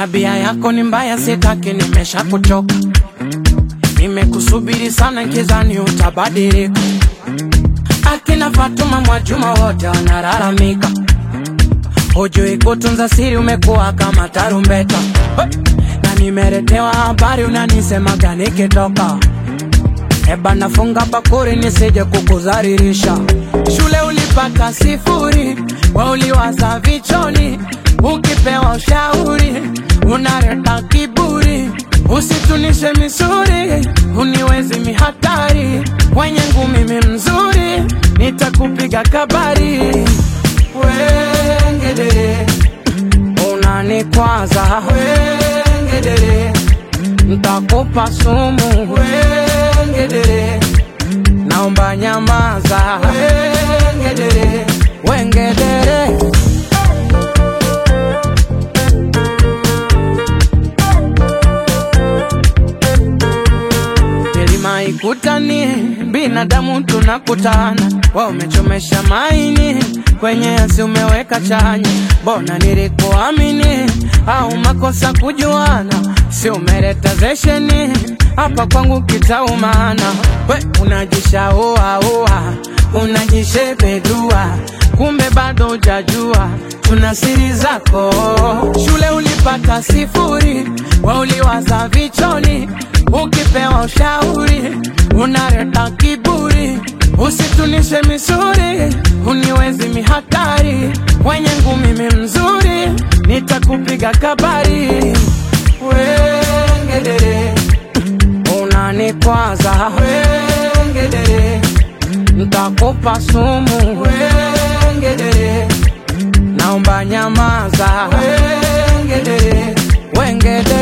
Tabia yako ni mbaya, sitaki, nimesha kuchoka. Nimekusubiri sana, nkizani utabadilika. Akina Fatuma Mwajuma wote wanalalamika, hujui kutunza siri, umekuwa kama tarumbeta. Na nimeletewa habari, unanisemaga nikitoka Eba nafunga bakuri nisije kukuzaririsha. Shule ulipata sifuri, we uliwaza vichoni, ukipewa ushauri unaleta kiburi. Usitunishe misuri, uniwezi mihatari, wenye ngumi mi mzuri, nitakupiga kabari. Wengedere unanikwaza, wengedere ntakupa sumu, wengedere naomba nyamaza, wengedere wengedere milima ikutani, binadamu tunakutana, wa umechomesha maini kwenye yasi umeweka chanya, mbona nilikuamini au makosa kujuana, si umeleta zesheni hapa kwangu kitaumana, we unajishaua ua unajishebedua, kumbe bado hujajua tuna siri zako. Shule ulipata sifuri, we uliwaza vichoni, ukipewa ushauri unaleta kiburi. Usitunishe misuri, uniwezi mihatari, wenye ngumi mi mzuri, nitakupiga kabari. Wengedere unanikwaza, wengedere ntakupa sumu, wengedere naomba nyamaza, wengedere wengedere